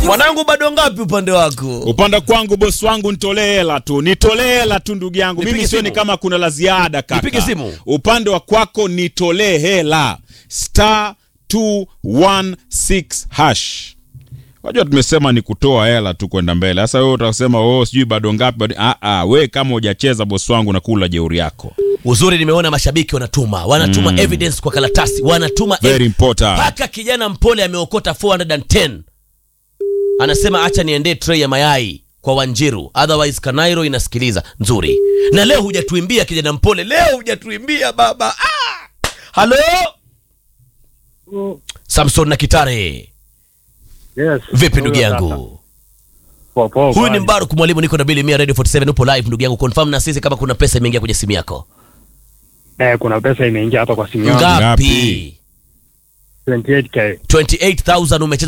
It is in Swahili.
Mwanangu bado ngapi upande wako? Upande kwangu bosi wangu nitolee hela tu, nitolee hela tu ndugu yangu. Nipige Mimi sioni simu. kama kuna la ziada kaka. Nipige simu. Upande wa kwako nitolee hela. Star 216 hash. Wajua tumesema ni kutoa hela tu kwenda mbele. Sasa wewe utasema oh, sijui bado ngapi bado. Ah ah, wewe kama hujacheza bosi wangu na kula jeuri yako. Uzuri nimeona mashabiki wanatuma, wanatuma evidence kwa karatasi, wanatuma Very ev- important. mpaka kijana mpole ameokota 410 anasema acha niendee tray ya mayai kwa Wanjiru, otherwise Kanairo inasikiliza nzuri. Na leo hujatuimbia kijana mpole, leo hujatuimbia baba. Ah! Halo Samson na Kitare, Yes. vipi ndugu Huyo sasa. yangu? Poa, poa, Huyu ni kwani. Mbaruk mwalimu, niko na Bili Mia Radio 47, upo live ndugu yangu, confirm na sisi kama kuna pesa imeingia kwenye simu yako. Eh, kuna pesa imeingia hapa kwa simu yangu Ngapi? Ngapi? 28k. 28000 umecheza